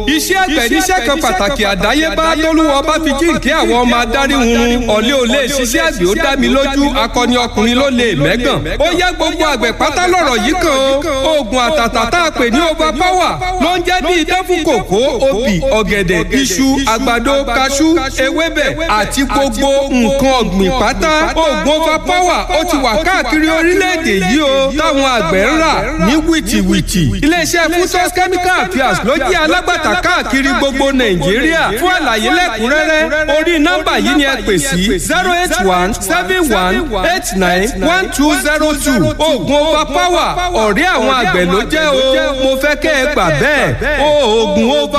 iṣẹ́ àgbẹ̀ níṣẹ́ kan pàtàkì àdáyébá tólúwọ́ bá fi jíǹkí àwọn ọmọ adarí hunrun ọ̀lẹ́ ò lè ṣiṣẹ́ àgbẹ̀ ó dá mi lójú akọni ọkùnrin ló lè mẹ́gàn. ó yá gbogbo àgbẹ̀ pátá lọ̀rọ̀ yìí kan o oògùn àtàtà tá a pè ní over power ló ń jẹ́ bí idán fún kòkó obì ọ̀gẹ̀dẹ̀ iṣu àgbàdo kaṣú ewébẹ̀ àti gbogbo nǹkan ọ̀gbìn pátá oògùn over power ó ti wà káàkiri orílẹ̀-èdè yìí o táwọn àgbẹ̀ ń rà ní wìtìwìtì iléeṣẹ́ futos chemical affairs ló jẹ́ alágbàtà káàkiri gbogbo nàìjíríà fún àlàyé lẹ́kùnrẹ́rẹ́ orí nọ́mbà yìí ni ẹ pè sí zero eight one seven one eight nine one two zero two oògùn over power ọ̀rẹ́ àwọn àgbẹ̀ ló jẹ́ o mo fẹ́ kẹ́ ẹ gbà bẹ́ẹ̀ oògùn over